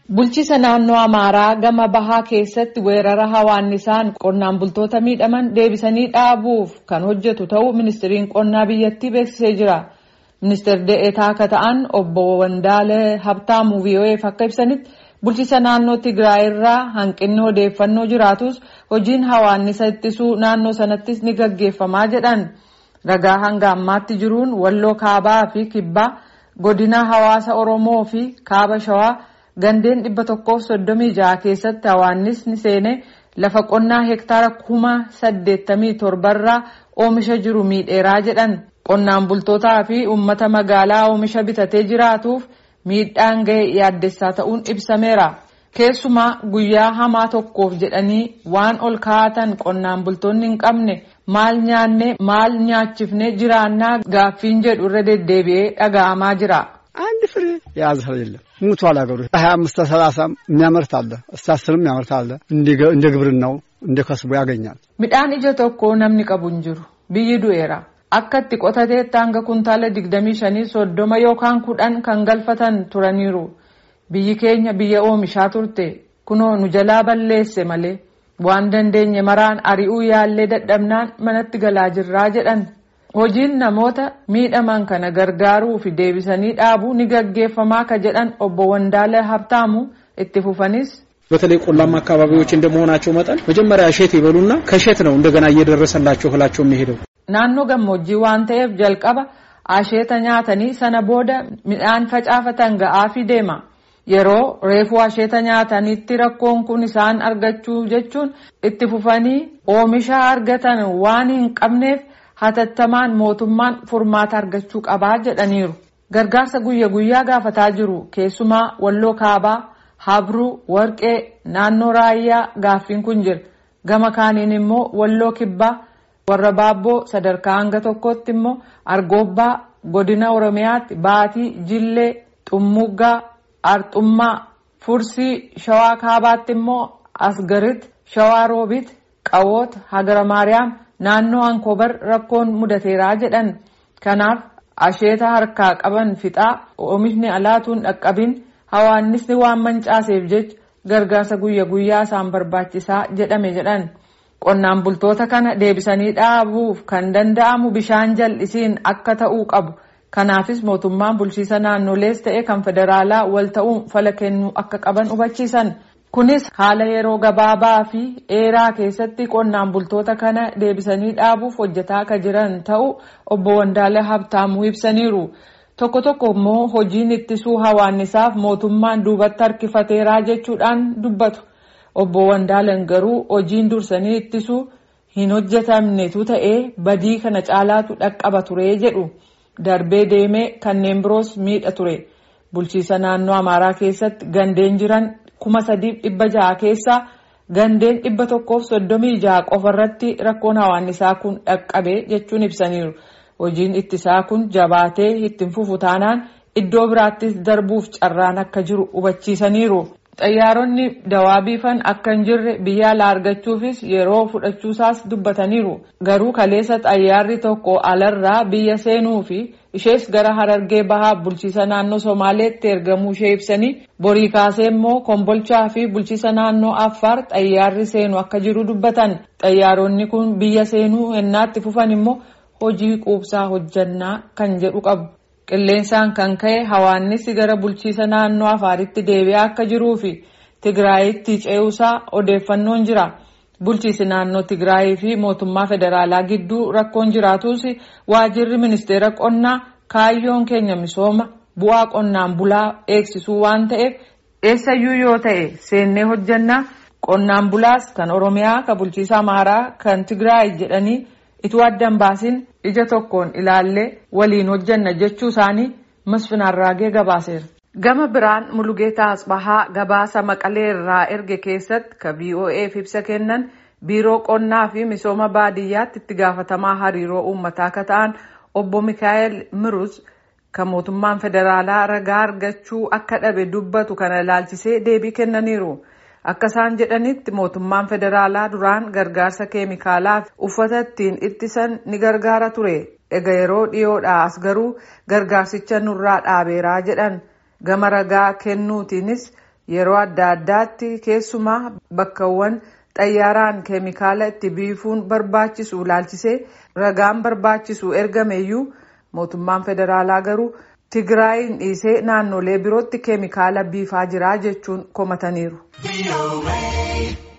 Bulchiisa naannoo Amaaraa gama bahaa keessatti weerara hawaannisaan qonnaan bultoota miidhaman deebisanii dhaabuuf kan hojjetu ta'uu ministiriin qonnaa biyyattii beeksisee jira. Ministeerri dee'eetaa akka ta'an obbo Wandaalee Habtaamuu VOA'eef akka ibsanitti bulchiisa naannoo Tigraay irraa hanqinni odeeffannoo jiraatus hojiin hawaannisa ittisuu naannoo sanattis ni gaggeeffamaa jedhan. Ragaa hanga ammaatti jiruun walloo kaabaa fi kibbaa godina hawaasa Oromoo fi kaaba shawaa gandeen dhibba tokkoof soddomii jaha keessatti hawaannisni seenee lafa qonnaa hektaara kuma saddeettamii torbarraa oomisha jiru miidheeraa jedhan. Qonnaan bultootaa fi uummata magaalaa oomisha bitatee jiraatuuf miidhaan ga'e yaaddessaa ta'uun ibsameera. Keessumaa guyyaa hamaa tokkoof jedhanii waan ol kaa'atan qonnaan bultoonni hin qabne maal nyaanne maal nyaachifne jiraannaa gaaffiin jedhu irra deddeebi'ee dhaga'amaa jira. አንድ ፍሬ የያዘ ሰው የለም። ሙቷል ሀገሩ ሀያ አምስት ሰላሳም የሚያመርት አለ እስከ አስርም የሚያመርት አለ። እንደ ግብርናው እንደ ከስቡ ያገኛል። Midhaan ija tokko namni qabu hin jiru. Biyyi du'eera. Akka itti qotateetti hanga kuntaala digdamii shanii soddoma yookaan kudhan kan galfatan turaniiru. Biyyi keenya biyya oomishaa turte kunoo nu jalaa balleesse malee waan dandeenye maraan ari'uu yaallee dadhabnaan manatti galaa jirraa jedhan. Hojiin namoota miidhaman kana gargaaruu fi deebisanii dhaabuu ni gaggeeffamaa ka jedhan obbo Wandaalee Habtaamu itti fufanis. በተለይ ቆላማ አካባቢዎች እንደመሆናቸው መጠን መጀመሪያ እሸት ይበሉና ከእሸት ነው እንደገና እየደረሰላቸው እህላቸው የሚሄደው። Naannoo gammoojjii waan ta'eef jalqaba asheeta nyaatanii sana booda midhaan facaafatan ga'aafii deema. Yeroo reefuu asheeta nyaatanitti rakkoon kun isaan argachuu jechuun itti fufanii oomisha argatan waan hin qabneef hatattamaan mootummaan furmaata argachuu qabaa jedhaniiru. Gargaarsa guyya guyyaa gaafataa jiru keessumaa walloo kaabaa, habruu, warqee, naannoo raayyaa gaaffiin kun jira. Gama kaaniin immoo walloo kibbaa. warra baabboo sadarkaa hanga tokkotti immoo argoobbaa godina oromiyaatti baatii jillee xummuggaa arxummaa fursii shawaa kaabaatti immoo asgarit shawaa roobit qawoota hagara maariyaam naannoo ankobar rakkoon mudateeraa jedhan kanaaf asheeta harkaa qaban fixaa oomishni alaatuun dhaqqabin hawaannisni waan mancaaseef jecha gargaarsa guyya guyyaa isaan barbaachisaa jedhame jedhan. Qonnaan bultoota kana deebisanii dhaabuuf kan danda'amu bishaan jal'isiin akka ta'uu qabu. Kanaafis mootummaan bulchiisa naannolees ta'e kan federaalaa wal ta'uun fala kennuu akka qaban hubachiisan. Kunis haala yeroo gabaabaa fi dheeraa keessatti qonnaan bultoota kana deebisanii dhaabuuf hojjetaa akka jiran ta'uu obbo Wandaalee Habtaamuu ibsaniiru. Tokko tokko immoo hojiin ittisuu hawaannisaaf mootummaan duubatti harkifateeraa jechuudhaan dubbatu. Obbo Wandaaleen garuu hojiin dursanii ittisuu hin hojjetamnetu ta'ee badii kana caalaatu dhaqqaba ture jedhu darbee deemee kanneen biroos miidha ture. Bulchiisa naannoo Amaaraa keessatti gandeen jiran kuma sadiif dhibba jaha keessaa gandeen dhibba tokkoof soddomii jaha qofarratti rakkoon hawaannisaa kun dhaqqabe jechuun ibsaniiru. Hojiin ittisaa kun jabaatee ittiin fufu taanaan iddoo biraattis darbuuf carraan akka jiru hubachiisaniiru. Xayyaaronni dawaa biifan akka hin jirre biyya alaa argachuufis yeroo fudhachuusaas dubbataniiru. Garuu kaleessa xayyaarri tokko alarraa biyya seenuu fi ishees gara harargee bahaa bulchiisa naannoo Somaaleetti ergamuu ishee ibsanii borii kaasee immoo kombolchaa fi bulchiisa naannoo Affaar xayyaarri seenu akka jiru dubbatan. Xayyaaronni kun biyya seenuu ennaatti fufan immoo hojii quubsaa hojjannaa kan jedhu qabu. Qilleensaan kan ka'e hawaannisi gara bulchiisa naannoo Afaaritti deebi'aa akka jiruu fi Tigraayitti ce'uusaa odeeffannoon jira. Bulchiisi naannoo Tigraayii fi mootummaa federaalaa gidduu rakkoon jiraatus waajirri ministeera qonnaa kaayyoon keenya misooma bu'aa qonnaan bulaa eegsisuu waan ta'eef eessayyuu yoo ta'e seennee hojjannaa qonnaan bulaas kan Oromiyaa kan bulchiisa Amaaraa kan Tigraay jedhanii ituu addan baasin ija tokkoon ilaallee waliin hojjanna jechuu isaanii Masfin Arraagee gabaaseera. Gama biraan Mulugeetaa Asbahaa gabaasa Maqalee irraa erge keessatti ka VOA'f ibsa kennan biiroo qonnaa fi misooma baadiyyaatti itti gaafatamaa hariiroo uummataa akka ta'an obbo Mikaa'el Mirus kan mootummaan federaalaa ragaa argachuu akka dhabe dubbatu kana ilaalchisee deebii kennaniiru. Akka isaan jedhanitti mootummaan federaalaa duraan gargaarsa keemikaalaa fi uffata ittiin ittisan ni gargaara ture. Ega yeroo dhiyoodhaa as garuu gargaarsicha nurraa dhaabeeraa jedhan gama ragaa kennuutiinis yeroo adda addaatti keessumaa bakkawwan xayyaaraan keemikaala itti biifuun barbaachisu ilaalchisee ragaan barbaachisu ergameyyuu mootummaan federaalaa garuu tigraayin dhiisee naannolee birootti keemikaala biifaa jira jechuun komataniiru.